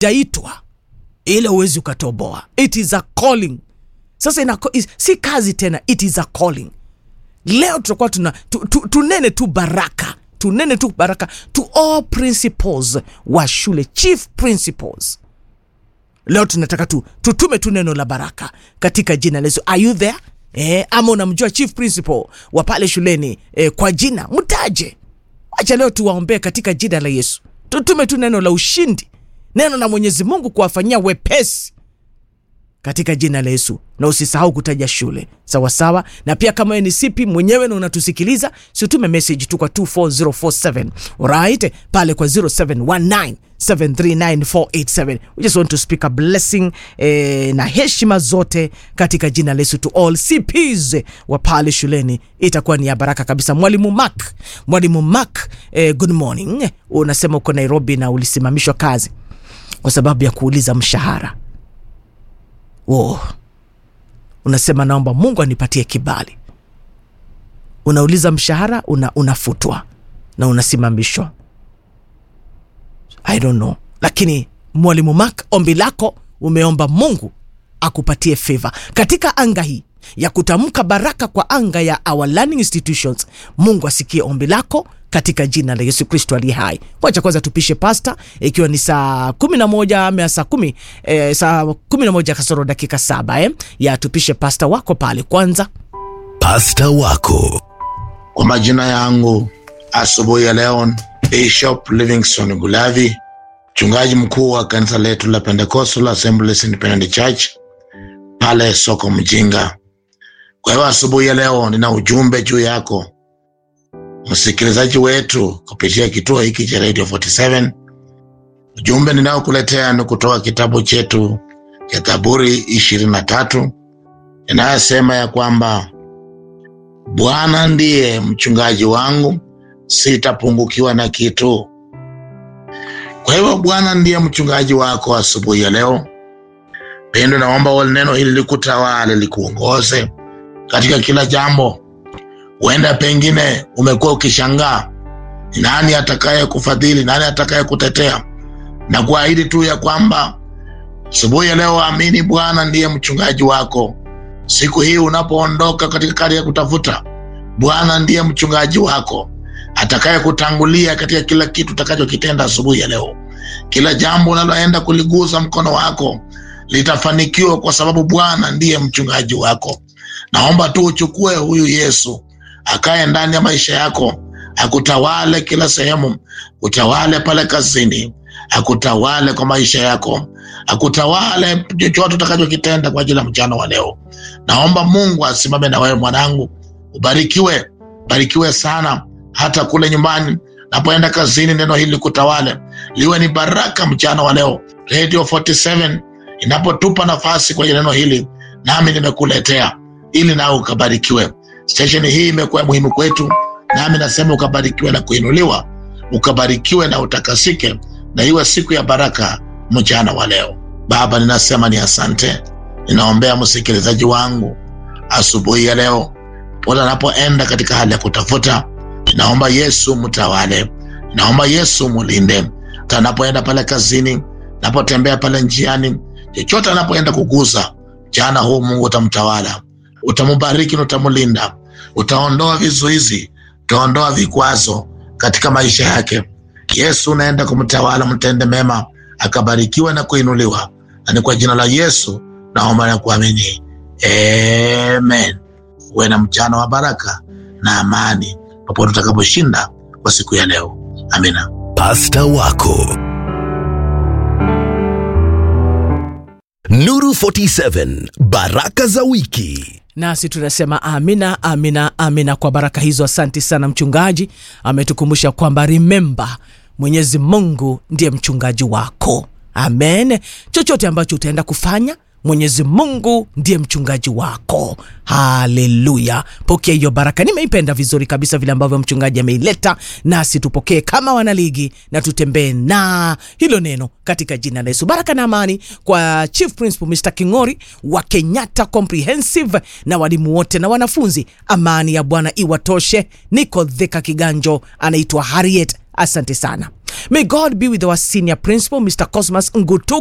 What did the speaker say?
jaitwa ile uwezi ukatoboa it is a calling sasa ina, is- si kazi tena it is a calling leo tutakuwa tuna tu, tu, tunene tu baraka tunene tu baraka to all principals wa shule chief principals leo tunataka tu tutume tu neno la baraka katika jina la Yesu. Are you there? Eh, ama unamjua chief principal wa pale shuleni eh, kwa jina mtaje. Acha leo tuwaombee katika jina la Yesu, tutume tu neno la ushindi, neno la Mwenyezi Mungu kuwafanyia wepesi katika jina la Yesu, na usisahau kutaja shule sawa sawa. Na pia kama wewe ni sipi mwenyewe na unatusikiliza, situme message tu kwa 24047 right pale kwa 0719 739 we just want to speak a blessing eh, na heshima zote katika jina la Yesu to all CPs wa pale shuleni, itakuwa ni ya baraka kabisa. Mwalimu Mark, mwalimu Mark, eh, good morning. Unasema uko Nairobi na ulisimamishwa kazi kwa sababu ya kuuliza mshahara oh. Unasema naomba Mungu anipatie kibali. Unauliza mshahara una, unafutwa na unasimamishwa. I don't know, lakini mwalimu Mark, ombi lako umeomba Mungu akupatie favor katika anga hii ya kutamka baraka kwa anga ya our learning institutions. Mungu asikie ombi lako katika jina la Yesu Kristo aliye hai. Wacha kwanza tupishe pasta, ikiwa ni saa kumi na moja ama saa kumi eh, saa kumi na moja kasoro dakika saba eh, ya tupishe pasta wako pale kwanza. Pasta wako Kwa majina yangu asubuhi ya leo, Bishop Livingstone Gulavi, mchungaji mkuu wa kanisa letu la Pentecostal Assemblies Independent Church pale soko Mjinga. Kwa hiyo asubuhi ya leo nina ujumbe juu yako msikilizaji wetu kupitia kituo hiki cha Radio 47. Ujumbe ninaokuletea ni kutoka kitabu chetu cha Zaburi ishirini na tatu inayosema ya kwamba Bwana ndiye mchungaji wangu, sitapungukiwa na kitu. Kwa hivyo Bwana ndiye mchungaji wako asubuhi ya leo. Pendo, naomba neno hili likutawale, likuongoze katika kila jambo. Huenda pengine umekuwa ukishangaa ni nani atakaye kufadhili, nani atakaye kutetea, na kuahidi tu ya kwamba asubuhi ya leo, amini Bwana ndiye mchungaji wako. Siku hii unapoondoka katika kari ya kutafuta, Bwana ndiye mchungaji wako atakaye kutangulia katika kila kitu utakachokitenda asubuhi ya leo. Kila jambo unaloenda kuliguza mkono wako litafanikiwa, kwa sababu Bwana ndiye mchungaji wako. Naomba tu uchukue huyu Yesu akaye ndani ya maisha yako, akutawale kila sehemu, utawale pale kazini, akutawale kwa maisha yako, akutawale chochote utakachokitenda kwa ajili ya mchana wa leo. Naomba Mungu asimame na wewe mwanangu, ubarikiwe, barikiwe sana, hata kule nyumbani napoenda kazini, neno hili kutawale, liwe ni baraka mchana wa leo. Radio 47 inapotupa nafasi kwenye neno hili, nami nimekuletea ili nawe ukabarikiwe. Stesheni hii imekuwa muhimu kwetu, nami nasema ukabarikiwe na kuinuliwa, ukabarikiwe na utakasike, na iwe siku ya baraka mchana wa leo. Baba, ninasema ni asante, ninaombea msikilizaji wangu asubuhi ya leo, pote anapoenda katika hali ya kutafuta, ninaomba Yesu mtawale, ninaomba Yesu mulinde, hata anapoenda pale kazini, napotembea pale njiani, chochote anapoenda kuguza mchana huu, Mungu utamtawala, utamubariki na utamulinda, utaondoa vizuizi, utaondoa vikwazo katika maisha yake. Yesu unaenda kumtawala, mtende mema, akabarikiwa na kuinuliwa, na ni kwa jina la Yesu naomba na kuamini, amen. Uwe na mchana wa baraka na amani popote utakaposhinda kwa siku ya leo, amina. Pasta wako Nuru 47 Baraka za wiki. nasi tunasema amina amina amina kwa baraka hizo asante sana mchungaji ametukumbusha kwamba remember mwenyezi mungu ndiye mchungaji wako amen chochote ambacho utaenda kufanya mwenyezi mungu ndiye mchungaji wako haleluya pokea hiyo baraka nimeipenda vizuri kabisa vile ambavyo mchungaji ameileta nasi tupokee kama wanaligi na tutembee na hilo neno katika jina la yesu baraka na amani kwa chief principal mr kingori wa kenyatta comprehensive na walimu wote na wanafunzi amani ya bwana iwatoshe niko dheka kiganjo anaitwa harriet asante sana May God be with our senior principal, Mr. Cosmas Ngutu